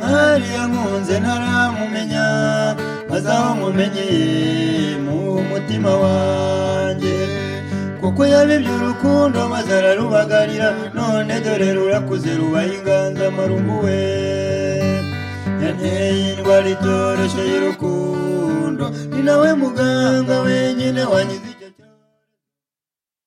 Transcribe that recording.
mwari yankunze ntaramumenya maze aho mumenye mu mutima wanjye kuko yabibye urukundo maze ararubagarira none dore rurakuze rubaye inganzamarumbuwe yanteye indwara itoroshye y'urukundo ni nawe muganga wenyine wanyize